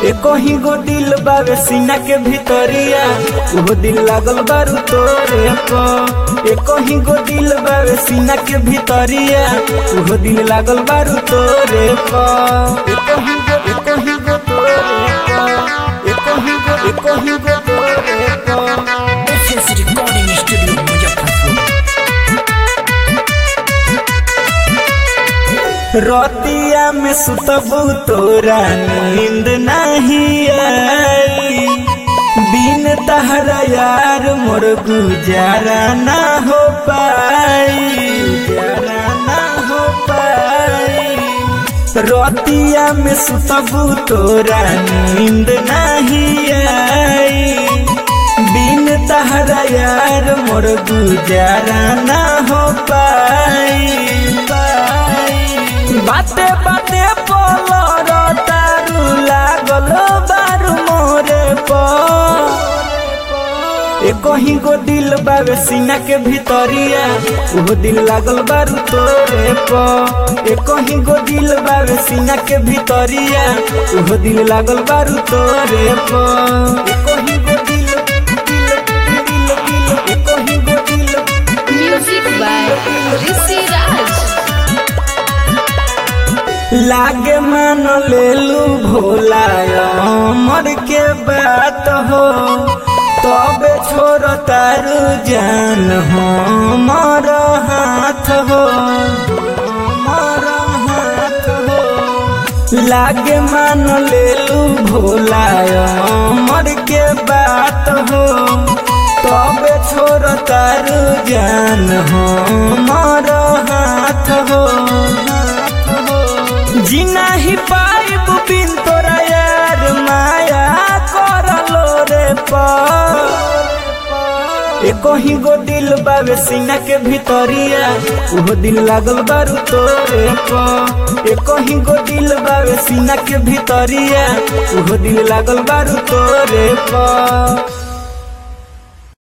एको ही गो दिल बावे सीना के भीतरिया वो दिल लागल बारू तोरे प एको ही गो दिल बावे सीना के भीतरिया वो दिल लागल बारू तोरे प एको ही गो एको ही गो तोरे प एको ही गो एको ही गो तोरे प FS Recording Studio मुजफ्फरपुर रतिया में सुतबू तोरा नींद नहीं आई बिन तहरा यार मोर गुजारा ना हो पाई गुजारा ना हो पाई रतिया में सुतबू तोरा नींद नहीं आई बिन तहरा यार मोर गुजारा ना हो पाई पाई बाते बाते पोलो तारू लागल बारू मोरे प एको ही गो दिल बावे सीना के भीतरिया वो दिल लागल बारू तोरे प एको ही गो दिल बावे सीना के भीतरिया वो दिल लागल बारू तोरे प एको ही गो दिल दिल दिल दिल एको ही गो दिल Music by Rishi Raj. लागे मान लेलू भोला मर के बात हो तबे छोड़ तारू जान हो मर हाथ हो मर हाथ हो लागे मान लेलू भोला मर के बात हो तबे छोड़ तारू जान हो मर हाथ हो हाथ हो जीना ही पाइब बिन तोरा यार माया करलो रे प एको ही गो दिल बावे सीना के भीतरिया वो दिल लागल बारू तोरे प एको ही गो दिल बावे सीना के भीतरिया वो दिल लागल बारू तोरे प